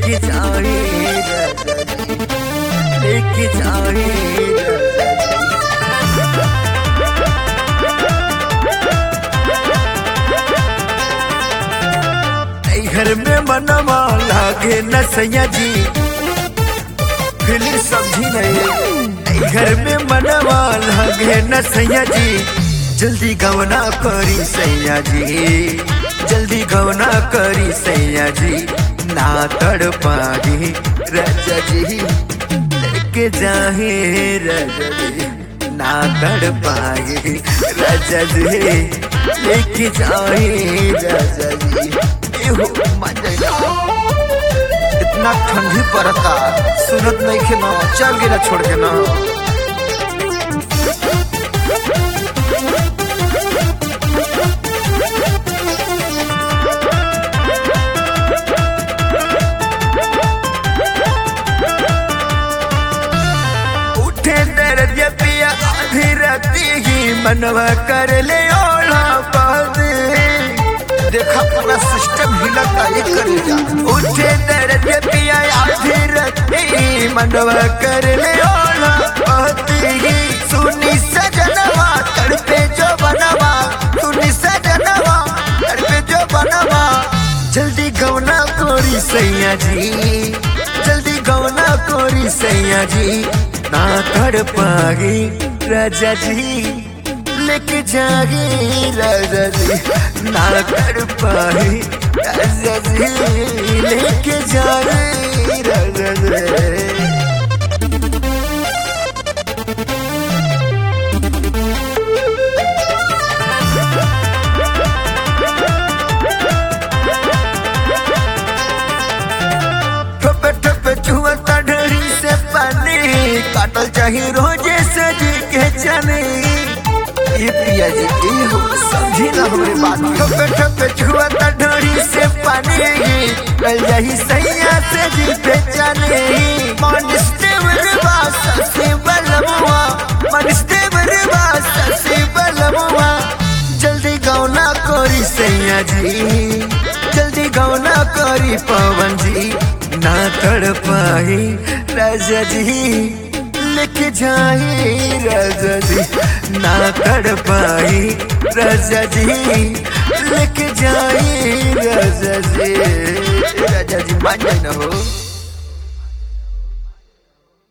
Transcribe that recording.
लेके जाए राजा जी लेके जाए राजा जी ऐ घर में मनवा लागे न सैया जी फिलिम समझी नहीं ऐ घर में मनवा लागे न सैया जी जल्दी गवना करी सैया जी जल्दी गवना करी सैया जी ना तड़ पागी राजा जी लेके जाहे राजा जी ना तड़ पागे राजा जी लेके जाए राजा जी एहो मजा इतना ठंडी पड़ता सुनत नहीं के ना चल गिरा छोड़ के ना उठे दर्द पिया आधी राती ही मनवा कर ले ओला बाद देखा पूरा सिस्टम हिला काली कर जा उठे दर्द पिया आधी राती मनवा कर ले ओला बाद सुनी सजनवा तड़पे जो बनवा सुनी सजनवा तड़पे जो बनवा जल्दी गवना कोरी सैया जी जल्दी गवना कोरी सैया जी ना कर पागी राजा जी लेके जागे राजा जी ना कर पागी राजा जी लेके जागे राजा जी ठोपे ठोपे छुअता ढेरी से पानी काटल चाहिए रोजे सजी के चने ये पिया जी ये हो समझी ना हमारी बात ठोपे ठोपे छुअता ढेरी से पानी कल जाही सैया से जी पे चने मन स्टेबल बास से बलमुआ मन स्टेबल बास से बलमुआ जल्दी गौना कोरी सैया जी जल्दी गौना करी पवन जी ना तड़ पाई राजा जी लेके जाए राजा जी ना तड़ पाई राजा जी लेके जाए राजा जी राजा जी मान जाए ना हो